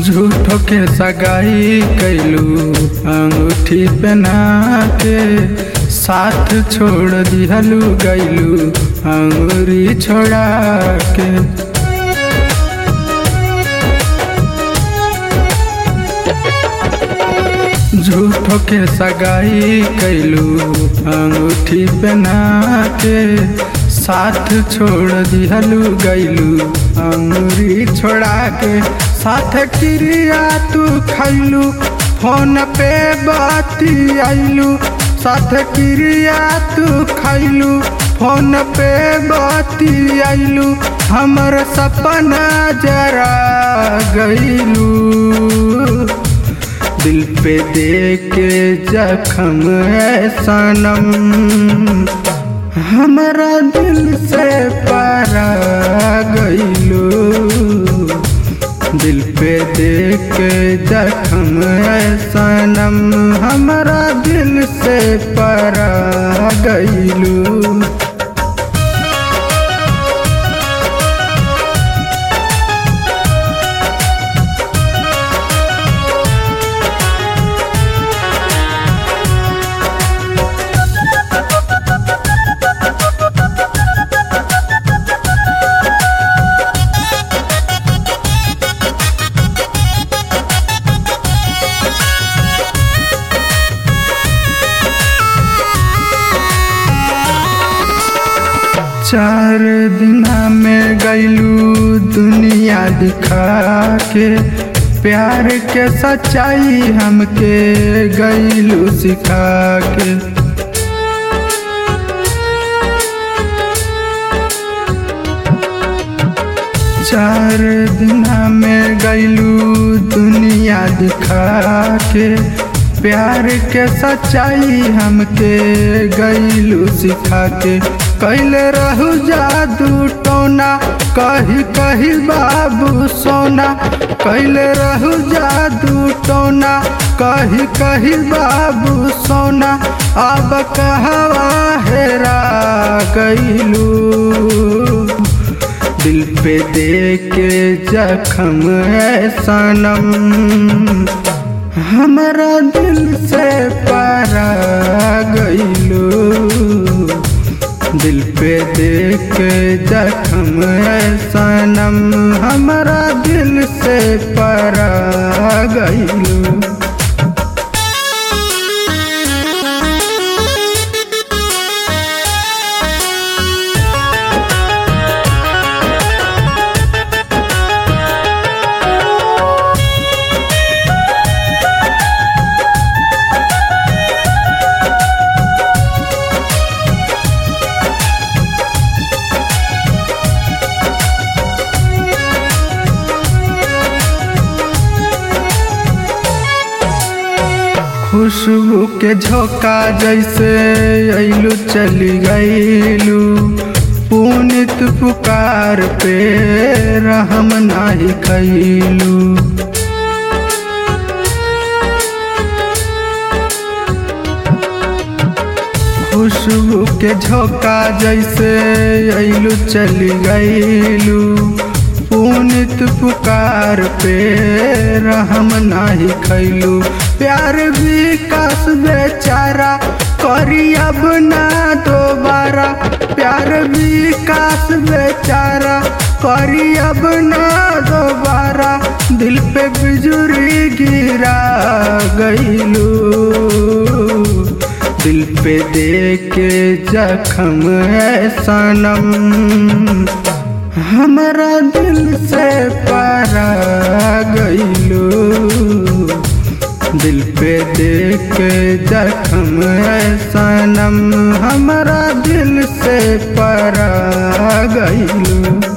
झूठो के सगाई कैलू अंगूठी पहना के साथ छोड़ दिहलू गैलू अंगूरी छोड़ा के झूठो के सगाई कैलू अंगूठी पहना के साथ छोड़ दिहलू गैलू अंगूरी छोड़ा के साथ क्रिया तू खैलू फोन पे बाती आइलू साथ क्रिया तू खैलू फोन पे बाती आइलू हमर सपना जरा गईलू दिल पे दे के जखम है सनम हमारा दिल से पारा गईलो दिल पे दे के जखम है सनम हमारा दिल से पारा गईलो चार दिना में गैलू दुनिया दिखा के प्यार के सच्चाई हमके गैलू सिखा के चार दिना में गैलू दुनिया दिखा के प्यार के सच्चाई हमके गैलू सिखा के कैल रहू जादू टोना कही कही बाबू सोना कैल रहू जादू टोना कही कही बाबू सोना अब कहवा हेरा गईलू दिल पे दे के जखम है सनम हमारा दिल से पारा गईलो दिल पे देख जखम है सनम हमारा दिल से पारा गईलो खुशबू के झोंका जैसे अइलू चली गईलू पुनित पुकार पे रहम नाही कैलू खुशबू के झोंका जैसे अइलू चली गईलू पुनित पुकार पे रहम नाही खैलू प्यार विकास बेचारा करी अब ना दोबारा प्यार विकास बेचारा करी अब ना दोबारा दिल पे बिजुरी गिरा गईलू दिल पे दे के जखम है सनम हमारा दिल से पारा गईलो दिल पे देख जखम है सनम हमारा दिल से पारा गईलो